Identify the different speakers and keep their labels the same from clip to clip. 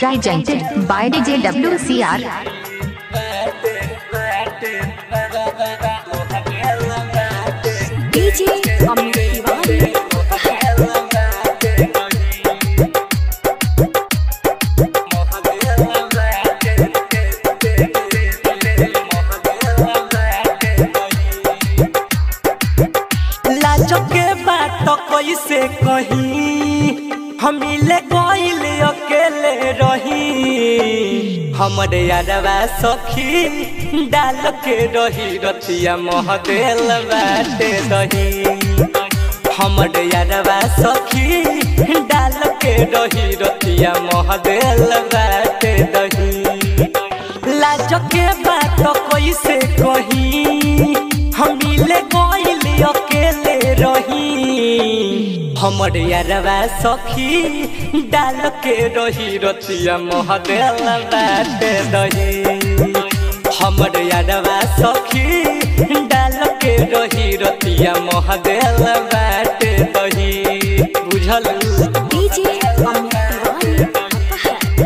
Speaker 1: Presented by DJ WCR.
Speaker 2: DJ Amit Tiwari
Speaker 3: लाज के बात कैसे कही हम ले गईल अकेले रही हमरे यारवा सखी डाल के रही रतिया महदेल बाटे दही हमरे यारवा सखी डाल के रही रतिया महदेल बाटे दही लाज के बात कैसे कही हम ले गईल अकेले रही हमर यारवा सखी डाल के रही रतिया महदेल बाटे दही हमर यारवा सखी डाल के रही रतिया महदेल बाटे दही बुझल
Speaker 2: DJ Amit Tiwari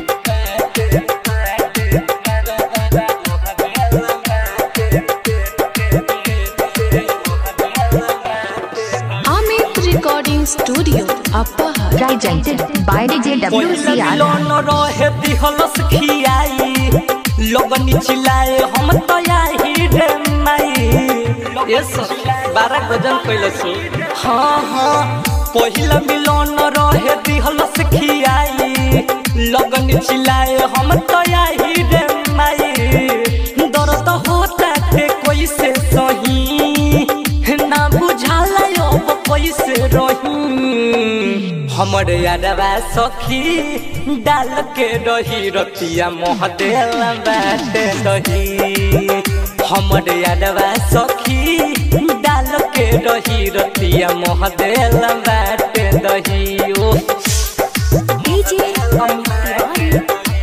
Speaker 2: Amit Recording Studio Apahar
Speaker 1: Presented by DJ WCR.
Speaker 3: लोन रहे दिहलस खियाई लोगनी चिल्लाए हम तो आई रे माई यस बारह गजन कैलस हाँ हाँ पहिला मिलन रहे दिहलस खियाई लगन चिल्लाए हम तो आई रे माई दर्द होता थे कैसे सही ना बुझाला अब कैसे रही हमर यारवा सखी डाल के रही रतिया महदेल बाटे दही हमर यारवा सखी डाल के रही रतिया महदेल बाटे दही ओ
Speaker 2: DJ Amit Tiwari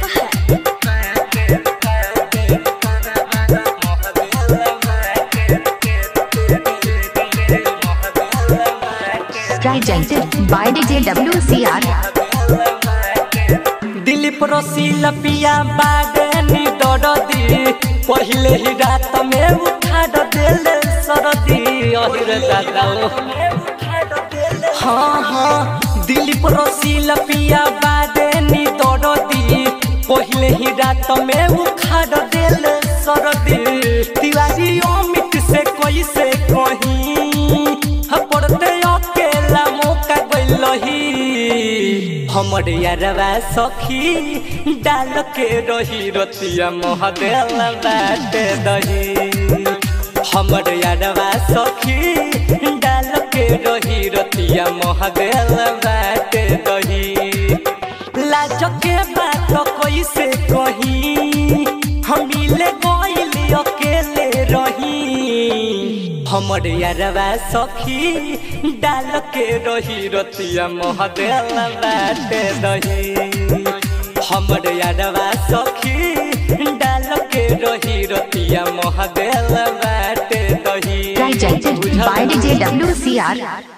Speaker 1: Presented by DJ WCR.
Speaker 3: Dilip रसील पिया बागनी दरदी पहिले ही रात में उठा दिल सरदी अहिर दादा ओ। हाँ हाँ दिलीप रसील पिया बागनी दरदी पहिले ही रात में उखाड़ दिल सरदी तिवारी अमित से कैसे कहीं पड़ते अकेला मौका गइलही हमर यारवा सखी डाल के रही रतिया महदेल बाटे दही हमर यारवा सखी डाल के रही रतिया महदेल बाटे दही लाज के बात कैसे कही हम ले गईल अकेले रही हमर यारवा सखी डाल के रही रतिया महदेल बाटे दही हमर यारवा सखी डाल के रही रतिया महदेल बाटे दही
Speaker 1: Presented by DJ WCR.